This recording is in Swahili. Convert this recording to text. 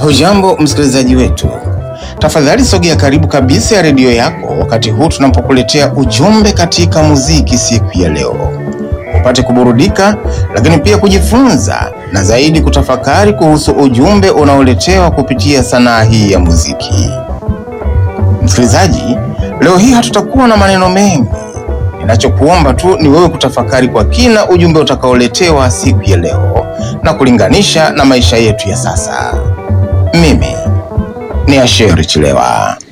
Hujambo msikilizaji wetu, tafadhali sogea karibu kabisa ya redio yako wakati huu tunapokuletea ujumbe katika muziki siku ya leo, upate kuburudika, lakini pia kujifunza na zaidi kutafakari kuhusu ujumbe unaoletewa kupitia sanaa hii ya muziki. Msikilizaji, leo hii hatutakuwa na maneno mengi. Ninachokuomba tu ni wewe kutafakari kwa kina ujumbe utakaoletewa siku ya leo na kulinganisha na maisha yetu ya sasa. Mimi ni Asheri Chilewa.